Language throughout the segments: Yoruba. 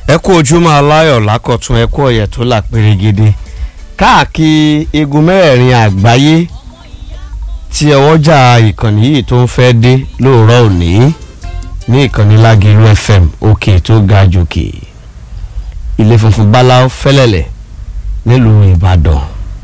ẹ kú ojúmọ́ aláyọ̀ lákọ̀tún ẹ kú ọ̀yẹ̀ tó là pérégede káàkiri igun mẹ́rẹ̀ẹ̀rin àgbáyé tí ọwọ́jà ìkànnì yìí tó ń fẹ́ dé lóòrọ̀ òní ní ìkànnì lágìlú fm òkè tó ga jòkè ilé funfun báláú fẹ́lẹ́lẹ̀ nílùú ìbàdàn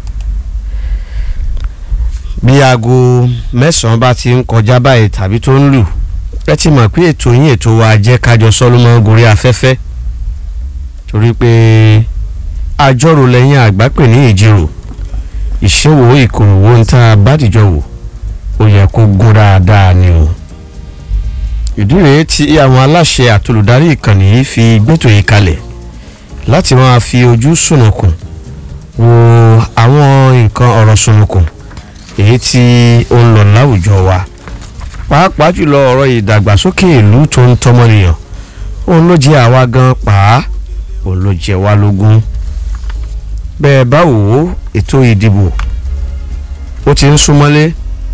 bí aago mẹ́sàn-án bá ti ń kọjá báyìí tàbí tó ń lù ẹ ti mọ̀ pé ètò yín ètò wa jẹ́ kájọ sọ́lọ́mọ́ gorí afẹ́fẹ́ torí pé àjọrò lẹ́yìn àgbà pè ní ìjírò ìṣòwò ìkòròwò ń tá a bá dìjọ wò ó yẹ kó gún dáadáa ni o ìdí rèé tí àwọn aláṣẹ àtolùdarí ìkànnì yìí fi gbẹ́tò yìí kalẹ̀ láti máa fi ojú sùnùkùn wo àwọn nǹkan ọ̀rọ̀ sùnùkùn èyí tí ó ń lọ láwùjọ wa pàápàá jùlọ ọ̀rọ̀ ìdàgbàsókè ìlú tó ń tọmọnìyàn òun ló jẹ́ àwa gan pàá òun ló jẹ́ wá lógún bẹ́ẹ̀ bá wò ó ètò ìdìbò ó ti ń súnmọ́lé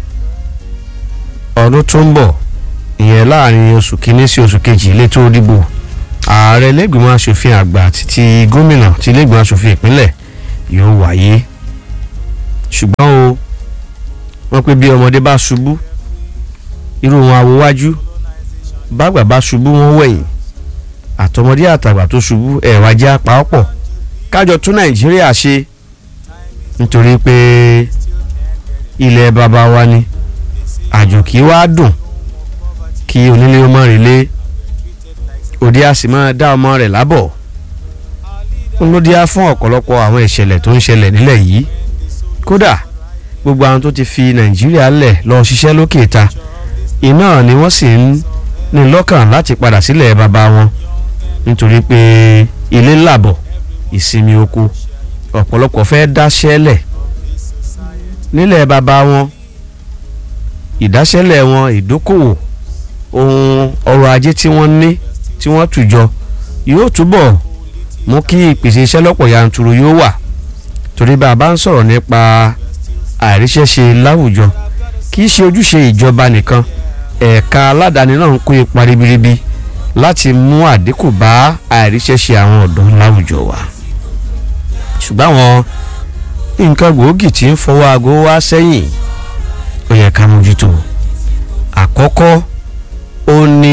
ọdún tó ń bọ̀ ìyẹn láàrin oṣù kínní sí oṣù kejì ilé tó dìbò ààrẹ lẹ́gbìmọ̀ asòfin àgbà àti ti gómìnà ti lẹ́gbìmọ̀ asòfin ìpínlẹ̀ yóò wáyé ṣùgbọ́n o wọ́n pé bí ọmọdé bá ṣubú irú wọn awowájú bágbà bá ṣubú wọn wẹ̀yìn àtọmọdé àtàgbà tó ṣubú ẹ̀wà jẹ́ apá ọ̀pọ̀ kájọ tún nàìjíríà ṣe nítorí pé ilẹ̀ bàbá wa ni àjò kì í wá dùn kí onílé ọmọ rẹ̀ lé òde a sì máa dá ọmọ rẹ̀ lábọ̀ ń ló díá fún ọ̀pọ̀lọpọ̀ àwọn ìṣẹ̀lẹ̀ tó ń ṣẹlẹ̀ nílẹ̀ yìí kódà gbogbo àwọn tó ti fi nàìjíríà lẹ̀ lọ ṣiṣẹ́ lókè ta iná ni wọ́n sì ń ní lọ́kàn láti padà sílẹ̀ bàbá wọn nítorí pé ilé làbọ̀ ìsinmi oko ọ̀pọ̀lọpọ̀ fẹ́ dáṣẹ́lẹ̀ nílẹ̀ bàbá wọn ìdáṣẹ́lẹ̀ wọn ìdókòwò ohun ọrọ̀ ajé tí wọ́n ní tí wọ́n tùjọ yóò túbọ̀ mú kí ìpèsè iṣẹ́ lọ́pọ̀ yanturu yóò wà torí bá a bá ń sọ̀rọ̀ nípa àìríṣẹ́ṣe láwùjọ kì í ṣe ojúṣe ìjọba nìkan ẹ̀ka aládàáni náà ń kó ipa ribiribi láti mú àdínkù bá àìríṣẹ́ṣe àwọn ọ̀dọ́ láwùjọ wa ṣùgbọ́n àwọn nǹkan gbòógì tí ń fọwọ́ aago wá sẹ́yìn ó yẹ ká mójútó àkọ́kọ́ ó ní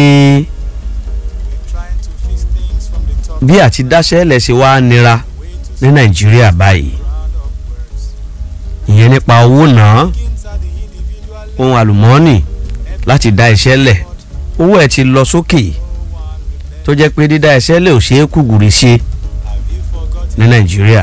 bí àti dáṣẹ́ lẹ̀ ṣe wá nira ní nàìjíríà báyìí ìyẹn nípa owó náà ohun àlùmọ́ọ́nì láti dá iṣẹ́ lẹ̀ owó ẹ̀ ti lọ sókè tó jẹ́ pé dídá iṣẹ́ lẹ̀ ò ṣeé kúgùrì ṣe ní nàìjíríà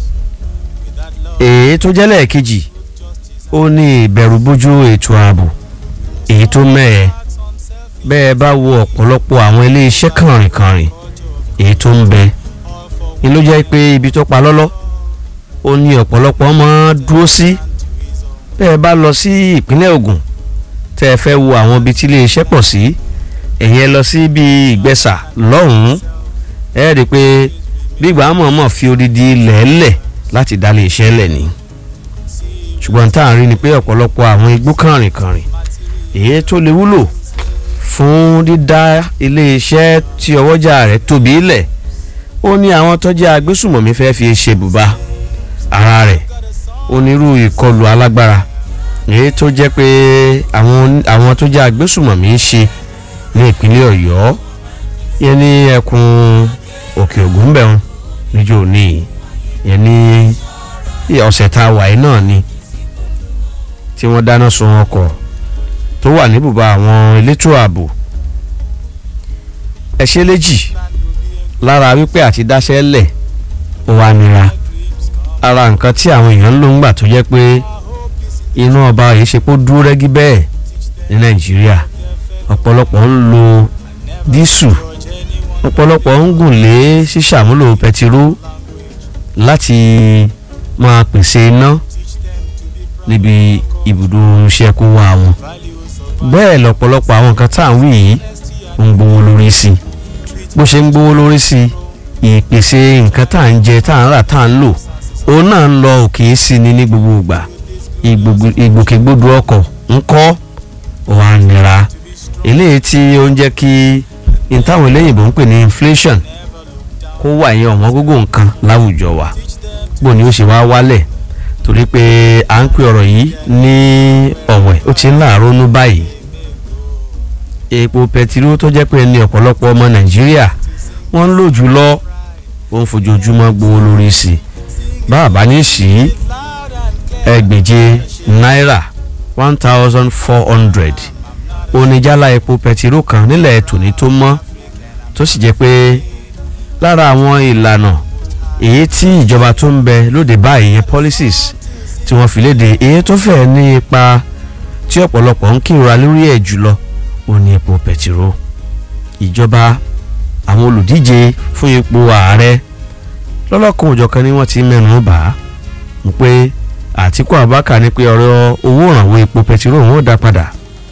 èyí tó jẹ́ lẹ́ẹ̀kejì ó ní ìbẹ̀rùbojo ètò ààbò èyí tó mẹ́ẹ̀ bẹ́ẹ̀ bá wo ọ̀pọ̀lọpọ̀ àwọn ilé iṣẹ́ kànrìnkànrìn èyí tó ń bẹ ni ló jẹ́ pé ibi tó pa lọ́lọ́ ó ní ọ̀pọ̀lọpọ̀ máa dúró sí bẹ́ẹ̀ bá lọ sí ìpínlẹ̀ Ògùn tẹ́ ẹ fẹ́ wo àwọn ibi tí ilé iṣẹ́ pọ̀ sí ẹ̀yẹn lọ sí bíi ìgbẹ́sà lọ́hùn-ún ẹ rí i pé bí ìgbà mọ̀ọ́mọ̀ fi odidi lẹ́ẹ̀lẹ̀ láti dá ilé iṣẹ́ lẹ̀ ni ṣùgbọ́n tá à ń rí ni pé ọ̀pọ̀lọpọ̀ àwọn igbó kànrìnkànrìn èyí tó lè wúlò fún dídá ilé iṣẹ́ tí ọwọ́jà rẹ̀ tóbi lẹ̀ ó ní àwọn tó jẹ́ agbésùmọ̀mí fẹ́ fi ṣe bùbá ara rẹ̀ onírú ìkọlù alágbára èyí tó jẹ́ pé àwọn àwọn tó jẹ́ agbésùmọ̀mí ń ṣe ní ìpínlẹ̀ ọ̀yọ́ yẹn ní ẹkùn òkè ògùn bẹ̀rùn níjó ní yẹn ní ọ̀sẹ̀ tá a wà yìí náà ni tí wọ́n dáná sun ọkọ̀ tó wà ní bùbá àwọn elétò ààbò ẹ̀ṣẹ́ léjì lára wípé àti dáṣẹ́ lẹ̀ ó wà nira ara nǹkan tí àwọn èèyàn ń lò ń gbà tó jẹ́ pé inú ọba yìí ṣe kó dúró rẹ́gí bẹ́ẹ̀ ní nàìjíríà ọ̀pọ̀lọpọ̀ ń lo dísù ọ̀pọ̀lọpọ̀ ń gùn lé ṣíṣàmúlò pẹtiró láti máa pèsè iná níbi ibùdó iṣẹ́ kó wá wọn bẹ́ẹ̀ lọ̀pọ̀lọpọ̀ àwọn nǹkan tá à ń wí yìí ń gbowó lórí sí i bó ṣe ń gbowó lórí sí i ìpèsè nǹkan tá à ń jẹ tá à ń rà tá à ń lò òun náà ń lọ òkè sí ni ní gbogbo ìgbà ìgbòkègbodò ọkọ̀ ń kọ́ wà nira eléyìí tí ó ń jẹ́ kí n táwọn eléyìnbó ń pè ní inflation kó wà yẹn ọ̀wọ́n gógó nǹkan láwùjọ wa bó ni ó ṣe wá wálẹ̀ torí pé à ń pè ọ̀rọ̀ yìí ní ọ̀wẹ̀ ó ti ń láàárọ̀ nú báyìí epo pẹtiró tó jẹ́ pé ní ọ̀pọ̀lọpọ̀ ọmọ nàìjíríà wọ́n ń lò jùlọ ó ń fojoojúmọ́ gbowó lórí sí i báàbá ní sí ẹgbẹ̀je náírà one thousand four hundred oníjàlá epo pẹtiró kan nílẹ̀ tòní tó mọ́ tó sì jẹ́ pé lára àwọn ìlànà èyí tí ìjọba tó ń bẹ lóde báyìí yẹn policies tí wọ́n fi léde èyí tó fẹ́ ní ipa tí ọ̀pọ̀lọpọ̀ ń kírora lórí ẹ̀ jùlọ ó ní epo pẹtiró ìjọba àwọn olùdíje fún ipò ààrẹ lọ́lọ́kan òjọ̀kan ni wọ́n ti mẹ́nu bà á ń pé Àtíkù Abubakar ní pé ọ̀rọ̀ owó ìrànwọ́ epo pẹtiró òun ò dá padà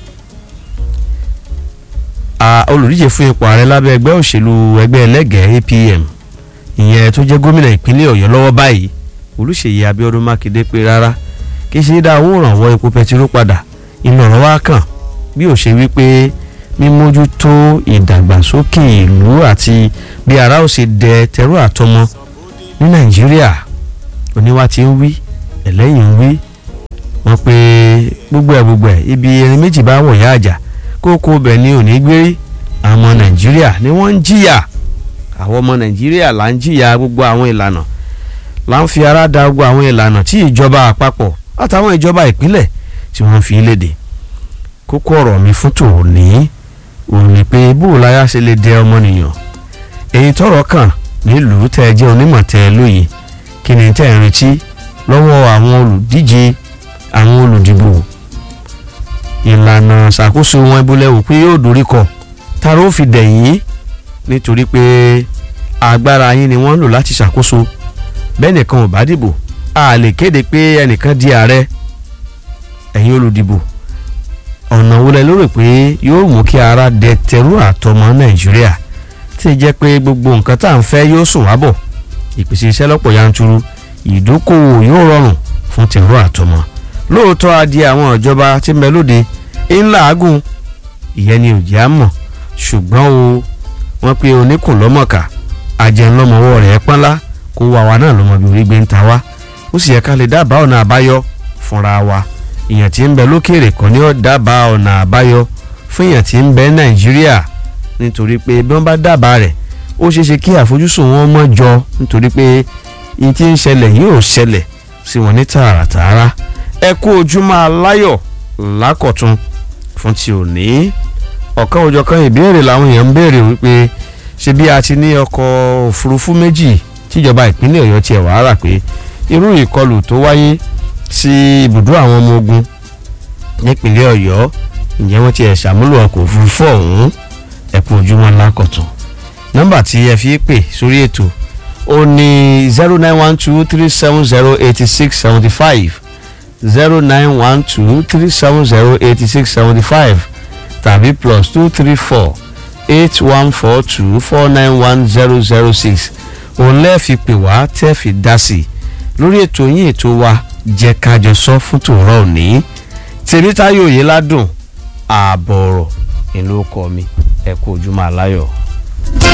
olùdíje fún ipò ààrẹ lábẹ́ ẹgbẹ́ òṣèlú ẹgbẹ́ ẹlẹ́gẹ̀ẹ́ APM ìyẹn tó jẹ́ gómìnà ìpínlẹ̀ Ọ̀yọ́ lọ́wọ́ báyìí Olúṣèyí Abíọ́dún Mákindé pé rárá kì í ṣe dá owó ìrànwọ́ epo pẹtiró padà iná ọ̀rọ̀ wá kàn bí ó ṣe wí pé mímójútó ìdàgbàsókè ìlú àti bí ara ó ṣe dẹ tẹrú àtọmọ ní Nàìjíríà oníwà tí ń wí ẹlẹ́yìn ń wí wọ́n pé gbogbo ẹ̀ gbogbo ẹ̀ ibi erin méjì bá wọ̀ yá àjà kókó bẹ̀ ni òní gbérí àwọn ọmọ Nàìjíríà ni wọ́n ń jìyà àwọn ọmọ Nàìjíríà là ń jìyà gbogbo àwọn ìlànà là ń fi ara da gbogbo àwọn ìlànà tí ìjọba àpapọ̀ àtàwọn ìjọba ìpínlẹ̀ tí wọ́n fi léde kókó ọ̀rọ̀ mi fún tòní òun ni pé bóò láyà ṣe lè dẹ ọmọnìyàn èyí tọ́rọ̀ kàn nílùú tẹ́ ẹ jẹ́ onímọ̀ tẹ́ ẹ lóye kí ni tẹ́ ẹ retí lọ́wọ́ àwọn olùdíje àwọn olùdìbò ìlànà ṣàkóso wọn ibùlẹ̀ wò pé yóò dorí kọ tara ó fi dẹ̀yìn nítorí pé agbára yín ni wọ́n ń lò láti ṣàkóso bẹ́ẹ̀ nìkan ò bá dìbò a lè kéde pé ẹnìkan di ààrẹ ẹ̀yin olùdìbò ọ̀nà wo lẹ lérò pé yóò mú kí ara dẹ tẹrú àtọmọ nàìjíríà tí ì jẹ́ pé gbogbo nǹkan tá à ń fẹ́ yóò sùn wá bọ̀ ìpèsè iṣẹ́ lọ́pọ̀ yanturu ìdókòwò yóò rọrùn fún tẹrú àtọmọ lóòótọ́ adì àwọn ìjọba tí ń bẹ lóde ńlá àgùn ìyẹn ni òjì á mọ̀ ṣùgbọ́n o wọ́n pe oníkùn lọ́mọ̀ọ́kà ajẹnlọ́mọwọ́ rẹ̀ pọ́nlá kó wa wa náà lọ́mọ bí orí gbé ń ta wá ó sì yẹ ká lè dábàá ọ̀nà àbáyọ fúnra wa èèyàn tí ń bẹ lókèrè kan ní ó dábàá ọ̀nà àbáyọ fún èèyàn tí ń bẹ nàìjíríà nítorí pé bí wọ́n bá dábàá rẹ̀ ó ṣeé ṣe kí àfojúsùn wọn mọ́ jọ nítorí pé ihun tí ń ṣẹlẹ̀ yóò ṣẹlẹ̀ sí wọn ní tààràtààrà ẹ kú ojúmọ́ aláyọ̀ lákọ̀tún fún ti òní ọ̀kan òjọ̀kan ìbéèrè làwọn èèyàn ń béèrè wípé ṣé bí a ti ní ọkọ̀ òfurufú méjì tíjọba ìpínlẹ̀ ọ̀yọ́ tiẹ̀ wàá rà pé irú ìkọlù tó wáyé sí ibùdó àwọn ọmọ ogun nípínlẹ̀ ọ̀yọ́ ǹjẹ́ wọ́n ti ẹ̀ ṣàmúlò ọkọ̀ òfurufú ọ̀hún ẹ kú ojúmọ́ lákọ̀tún nọ́mbà tí ẹ fi pè sórí ètò ó ní zero nine one two three seven zero eighty six seventy five zero nine one two three seven zero eighty six seventy five tàbí plus two three four eight one four two four nine one zero zero six òun lẹ́ẹ̀fi pè wá tẹ́ fi dá sí i lórí ètò yín ètò wa jẹ́ kájọ sọ fún tòrọ òní tèmítáyò yìí ládùn ààbọ̀ ọ̀rọ̀ ìlú ọkọ mi ẹ kú ojúmọ́ aláyọ̀.